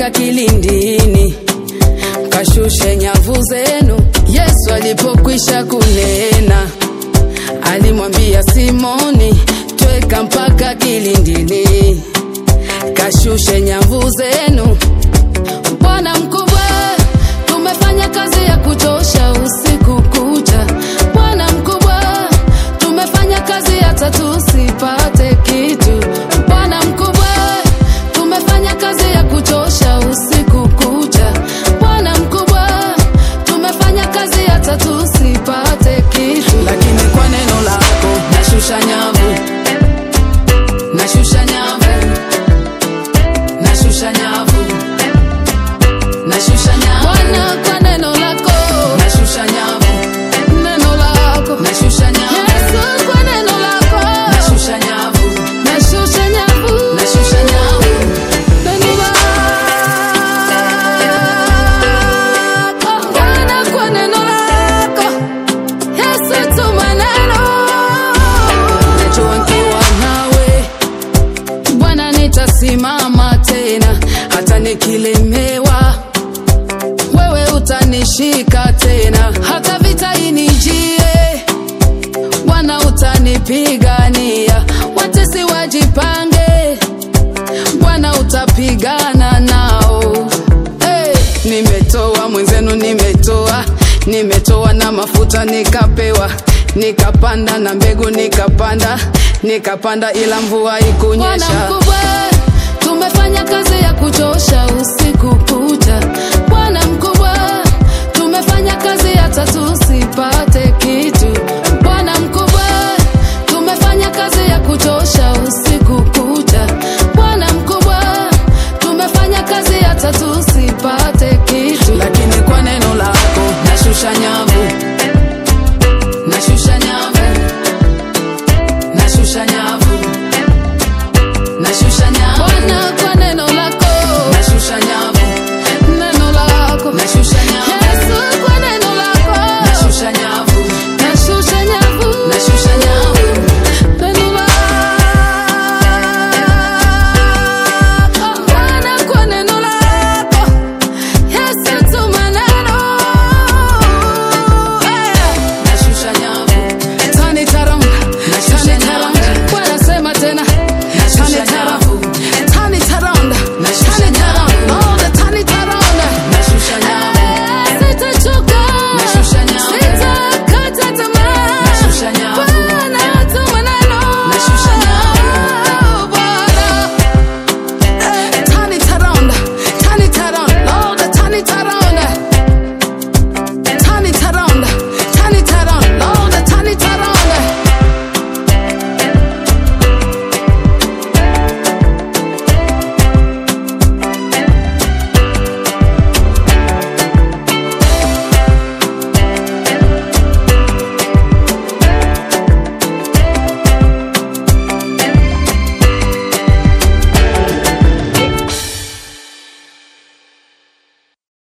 mpaka kilindini, kashushe nyavu zenu. Yesu alipokwisha kunena, alimwambia Simoni, tweka mpaka kilindini, kashushe nyavu zenu. Bwana mkubwa, tumefanya kazi ya kuchosha usiku kucha. Bwana mkubwa, tumefanya kazi hata tusipate kitu. Bwana mkubwa, tumefanya kazi ya kuchosha usiku kucha. Bwana mkubwa, tumefanya kazi hata tusipate kitu, lakini kwa neno lako nashusha nyavu, nashusha nyavu, nashusha nyavu nashusha nyavu Bwana kwa neno lako nashusha nyavu neno lako nashusha nyavu Yesu kwa neno lako nashusha nyavu nashusha nyavu nashusha nyavu neno lako Bwana kwa neno lako Yesu tuma neno najua nikiwa nawe Bwana nitasimama tena hata nikilemewa wewe utanishika tena, hata vita inijie, Bwana utanipigania. Watesi wajipange, Bwana utapigana nao. Hey, nimetoa mwenzenu, nimetoa nimetoa na mafuta nikapewa, nikapanda na mbegu nikapanda, nikapanda ila mvua ikunyesha. Bwana mkubwa, tumefanya kazi ya kuchosha